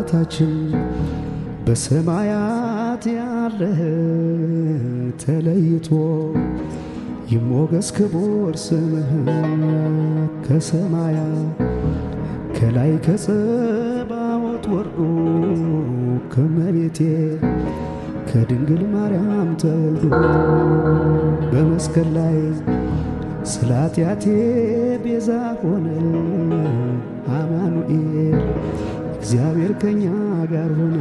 አባታችን በሰማያት ያለህ ተለይቶ ይሞገስ ክቡር ስምህ ከሰማያት ከላይ ከጸባዖት ወርዶ ከመቤቴ ከድንግል ማርያም ተወልዶ በመስቀል ላይ ስለ ኃጢአቴ ቤዛ ሆነ አማኑኤል እግዚአብሔር ከኛ ጋር ሆነ።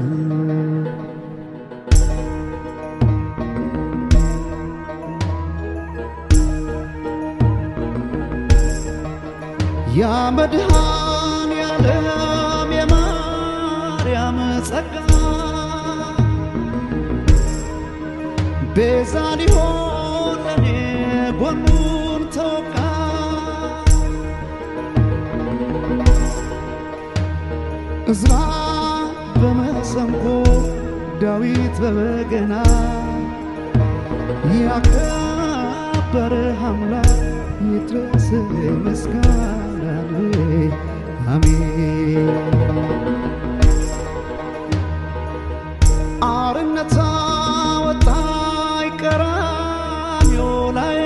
ያ መድኃኔ ዓለም የማርያም ጸጋ ቤዛ ሊሆን ለኔ ጎኑን ተወጋ እዝራ በመሰንቆ ዳዊት በበገና ያከበረ አምላክ ይድረስ ምስጋና አሜን። አርነት አወጣኝ ቀራንዮ ላይ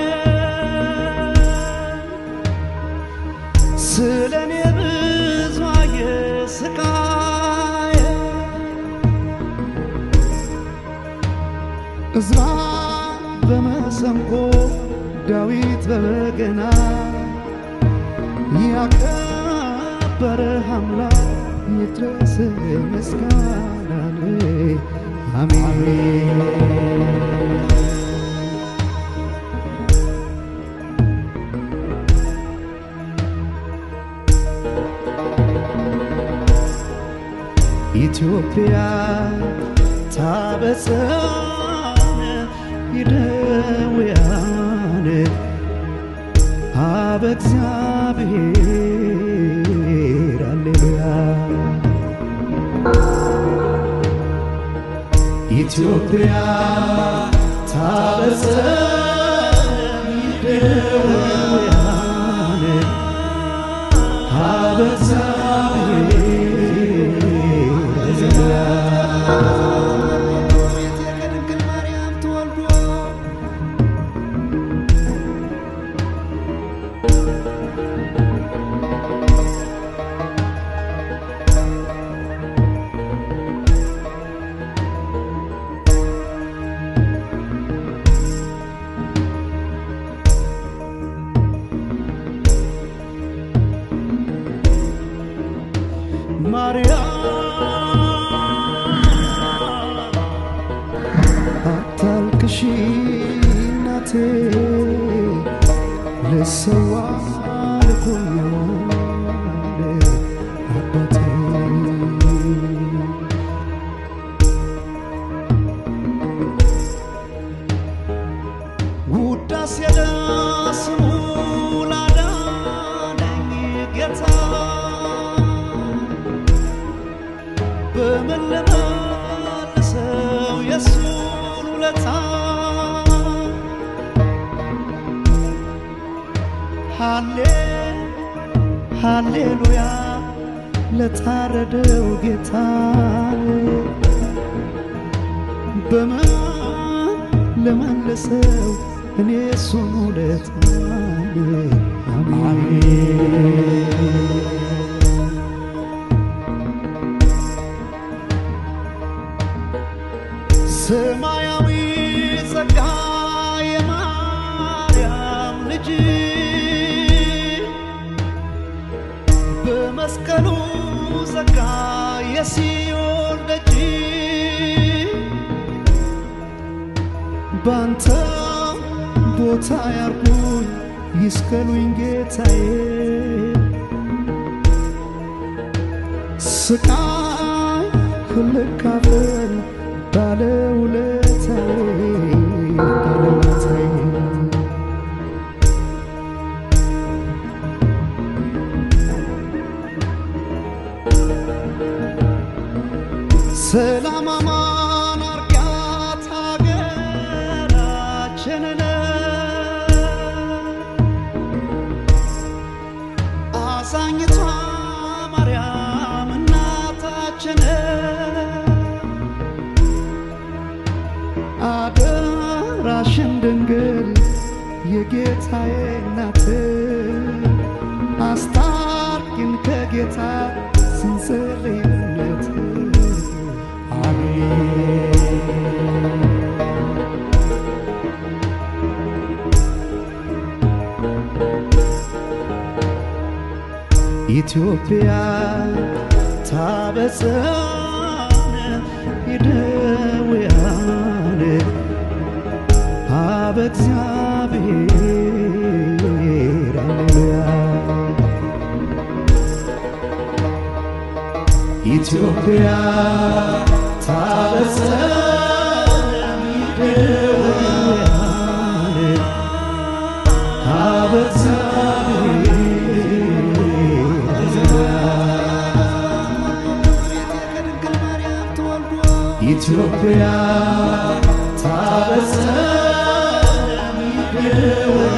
ስለ እኔ ብዙ አየ ስቃይ እዝራ በመሰንቆ ዳዊት በበገና ያከበረ አምላክ ይድረስ ምስጋና አሜን። ኢትዮጵያ ታበጽሐነ ይደውያን አበ እግዚአብሔር አሌሉያ ኢትዮጵያ ታበጽሐነ ይደውያን አበ እግዚአብሔር ከድንግል ማርያም ተወልዶ ማርያም አታልቅሺ እናቴ ልሰዋ ልኮኛል አባቴ ውዳሴ ለስሙ ላዳነኝ ጌታ በምን ልመልሰው የሱን ውለታ ሃሌ ሃሌሉያ ለታረደው ጌታ በምን ልመልሰው እኔ የሱን ውለታ አሜን ሰማያዊ ጸጋ የማርያም ልጅ በመስቀሉ ጸጋ የሲዮን ደጅ ባንተ ቦታ ያርጉኝ ይስቀሉኝ ጌታዬ ስቃይ ልካፈል ባለውለታዬ ባለውለታዬ ሰላም አማን አርጋት ሀገራችንን አዛኝቷ ማርያም እናታችንን የጠራሽን ድንግል የጌታዬ እናት አስታርቂን ከጌታ ስንጸልይነት አሜን ኢትዮጵያ ታበጽሐነ ይደውያን አበ እግዚአብሔር ሃሌሉያ ኢትዮጵያ ታበጽሐነ ይደውያን አበ እግዚአብሔር ኢትዮጵያ ታበጽሐነ